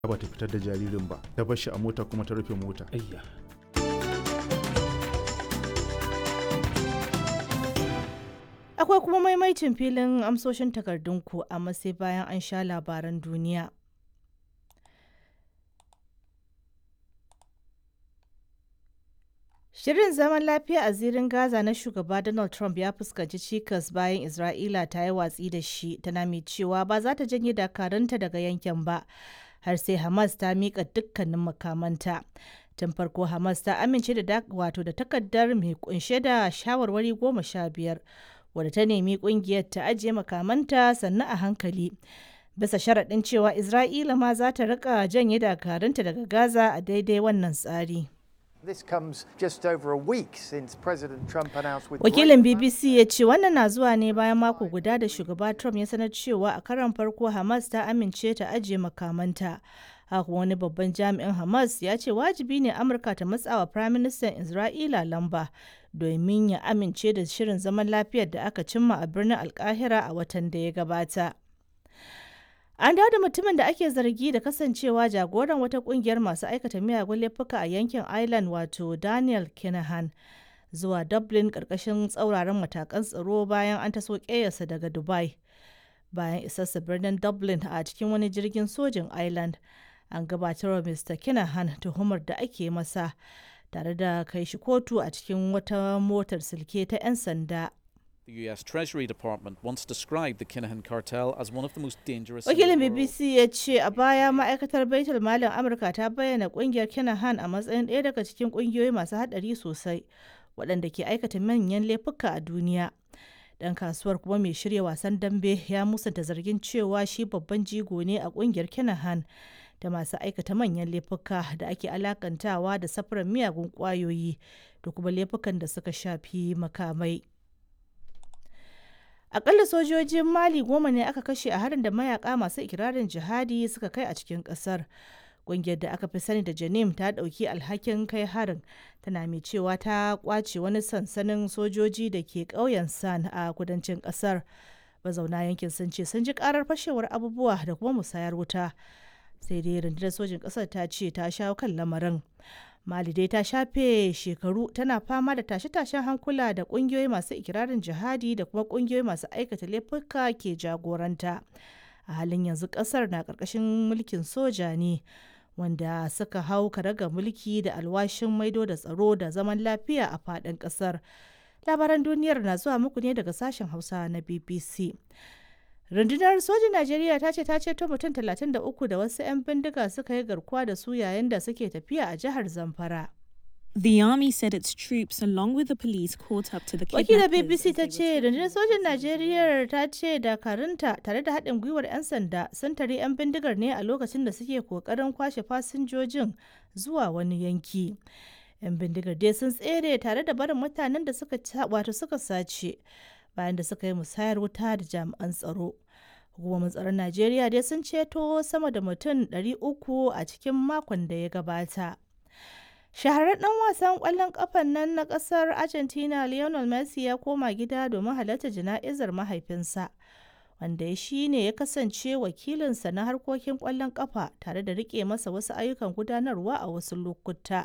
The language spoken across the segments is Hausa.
ba ta fitar da jaririn ba ta bar shi a mota kuma ta rufe mota ayya Akwai kuma maimaicin filin amsoshin takardunku amma sai bayan an sha labaran duniya. Shirin zaman lafiya a zirin Gaza na shugaba Donald Trump ya fuskanci cikas bayan Isra'ila ta yi watsi da shi tana mai cewa ba za ta janye dakarunta daga yankin ba har sai Hamas ta miƙa dukkanin makamanta. Tun farko Hamas ta amince da wato da takardar mai kunshe da shawarwari goma sha biyar wadda ta nemi kungiyar ta ajiye makamanta sannan a hankali. Bisa sharaɗin cewa Isra'ila ma za ta rika janye dakarunta daga Gaza a daidai wannan tsari. This comes just over a week since President Trump announced with Wakilin BBC ya ce wannan na zuwa ne bayan mako guda da shugaba Trump ya sanar cewa a karon farko Hamas ta amince ta ajiye makamanta. Haka wani babban jami'in Hamas ya ce wajibi ne Amurka ta matsawa Firaministan Isra'ila lamba domin ya amince da shirin zaman lafiyar da aka cimma a birnin Alkahira a watan da ya gabata. An dawo da mutumin da ake zargi da kasancewa jagoran wata kungiyar masu aikata miyagun laifuka a yankin Ireland wato Daniel Kinahan zuwa Dublin karkashin tsauraran matakan tsaro bayan an taso ƙeyarsa daga Dubai. Bayan isarsa birnin Dublin a cikin wani jirgin sojin Ireland, an gabatar wa Mr. Kinahan tuhumar da ake masa tare da kai shi kotu a cikin wata motar silke ta 'yan sanda. The US Treasury Department once described the Kinahan cartel as one of the most dangerous. Wakilin BBC ya ce a baya ma'aikatar Baitul Malin Amurka ta bayyana kungiyar Kinahan a matsayin ɗaya daga cikin kungiyoyi masu haɗari sosai waɗanda ke aikata manyan laifuka a duniya. Dan kasuwar kuma mai shirya wasan dambe ya musanta zargin cewa shi babban jigo ne a kungiyar Kinahan da masu aikata manyan laifuka da ake alakantawa da safarar miyagun kwayoyi da kuma laifukan da suka shafi makamai. Akalla sojojin Mali goma ne aka kashe a harin da mayaka masu ikirarin jihadi suka kai a cikin kasar. Ƙungiyar da aka fi sani da Janim ta ɗauki alhakin kai harin tana mai cewa ta kwace wani sansanin sojoji da ke ƙauyen San a kudancin ƙasar. Mazauna yankin sun ce sun ji ƙarar fashewar abubuwa da kuma musayar wuta. Sai dai rundunar sojin ƙasar ta ce ta shawo kan lamarin. Mali dai ta shafe shekaru tana fama da tashe-tashen hankula da kungiyoyi masu ikirarin jihadi da kuma kungiyoyi masu aikata laifuka ke jagoranta. A halin yanzu kasar na karkashin mulkin soja ne wanda suka hau karaga mulki da alwashin maido da tsaro da zaman lafiya a faɗin ƙasar. Labaran duniyar na zuwa muku ne daga sashen Hausa na BBC. rundunar sojin najeriya ta ce ta ceto mutum 33 da wasu 'yan bindiga suka yi garkuwa da su yayin da suke tafiya a jihar zamfara The army said its troops, along with the police, caught up to the wakilar kidnappers. bbc as ta they ce were rundunar sojin najeriya ta ce dakarunta tare da haɗin gwiwar 'yan sanda sun tare 'yan bindigar ne a lokacin da suke kokarin kwashe fasinjojin zuwa wani yanki 'yan bindigar dai sun tsere tare da barin mutanen da suka wato suka sace bayan da suka yi musayar wuta da jami'an tsaro hukumomin tsaron najeriya dai sun ceto sama da mutum 300 a cikin makon da ya gabata shahararren dan wasan kwallon kafan nan na kasar argentina lionel messi ya koma gida domin halarta jana'izar mahaifinsa wanda ya shi ne ya kasance wakilinsa na harkokin kwallon kafa tare da rike masa wasu ayyukan gudanarwa a wasu lokuta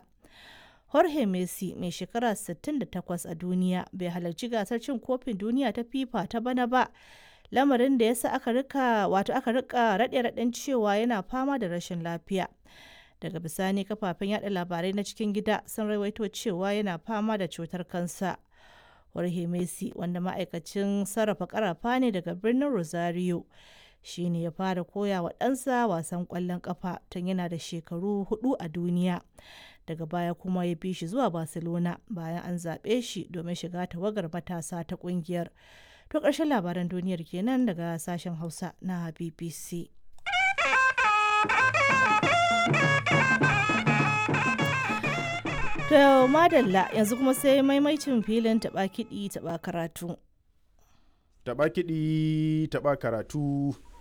Jorge Messi mai shekara 68 a duniya bai halarci gasar cin kofin duniya ta FIFA ta bana ba lamarin da yasa aka rika wato aka rika raɗe raɗen cewa yana fama da rashin lafiya daga bisani kafafen yada labarai na cikin gida sun rawaito cewa yana fama da cutar kansa Jorge Messi wanda ma'aikacin sarrafa karafa ne daga birnin Rosario shi ne ya fara koya wa ɗansa wasan ƙwallon ƙafa tun yana da shekaru hudu a duniya daga baya kuma ya bi shi zuwa barcelona bayan an zaɓe shi domin shiga tawagar matasa ta ƙungiyar to ƙarshen labaran duniyar kenan daga sashen hausa na bbc to madalla yanzu kuma sai maimaicin filin taɓa kiɗi taɓa karatu taɓa kiɗi taɓa karatu